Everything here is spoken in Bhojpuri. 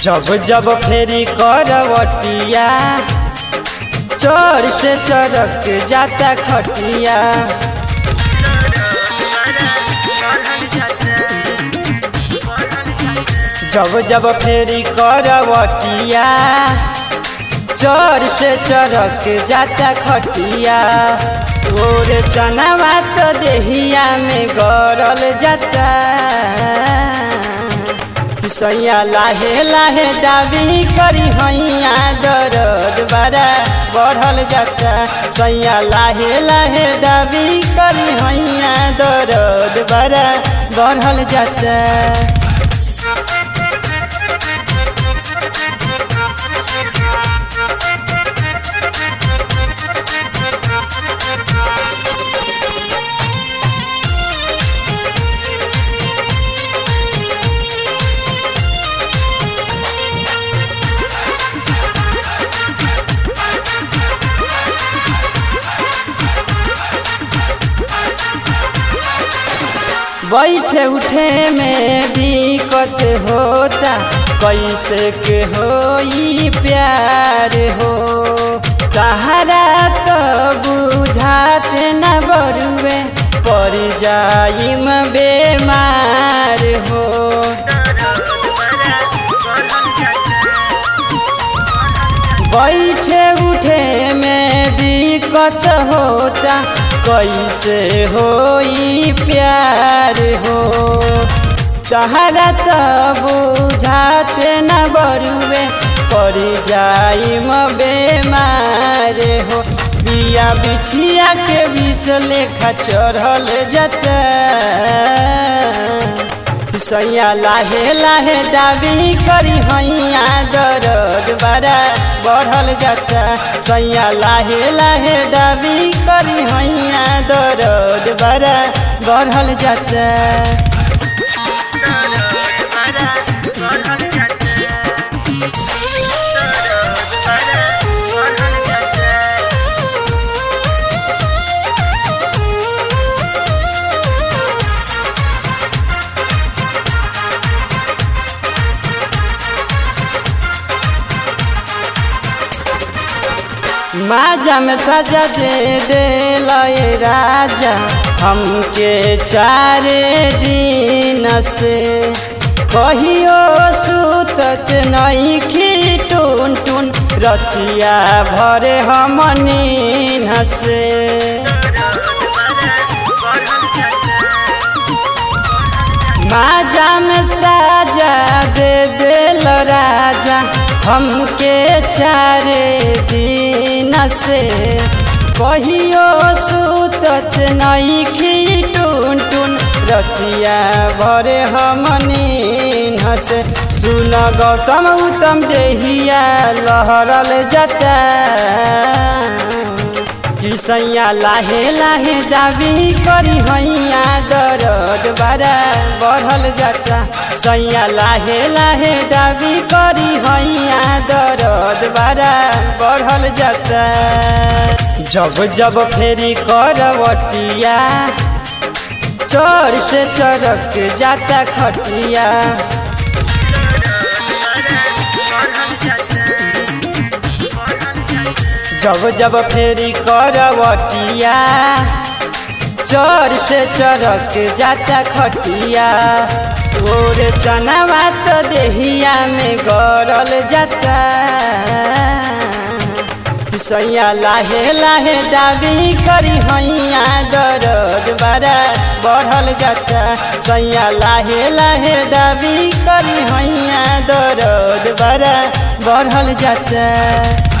जब जब फेरी करवटिया चोर से चरक जाता खटिया जब जब फेरी करवटिया चोर से चरक जाता खटिया और चनावा तो देहिया में गरल जाता सैया लाहे लाहे दाबी करी हैया दरद बड़ा बढ़ल जाता सैया लाहे लाहे दाबी करी हैया दरद बड़ा बढ़ल जाता बैठे उठे में दिक्कत होता कैसे के हो प्यार हो तहरा तो बुझाते न बरुए पड़ जाइम बेमार हो बैठे उठे में दिक्कत होता कैसे हो प्यार हो तहरा तो बुझाते न बरुए पड़ जाइम बेमार हो बिया बिछिया के विष लेखा चढ़ल जाता सैया लाहे लाहे दाबी करी हैया दरद बड़ा बढ़ल जाता सैया लाहे लाहे दाबी करी हैया दरद बड़ा बढ़ल जाता माजा में सजा दे दे लय राजा हमके चारे दिन से कहियो सुतत नहीं खी टून टून रतिया भरे हम नीन से माजा में साजा दे दिल राजा हमके चारे दिन से कहियो सुतत नहीं खी टून टून रतिया भरे हमनी हसे सुन गौतम उत्तम देहिया लहरल जाता सैया लाहे लाहे दाबी करी हैया दरद बड़ा बढ़ल जाता सैया लाहे लाहे दाबी करी हैया दरद बड़ा बढ़ल जाता जब जब फेरी करवटिया चोर से चरक जाता खटिया जब जब फेरी करवटिया चोर से चरक जाता खटिया और चनावा तो देहिया में गरल जाता सैया लाहे लाहे दाबी करी हैया दरद बड़ा बढ़ल जाता सैया लाहे लाहे दाबी करी हैया दरद बड़ा बढ़ल जाता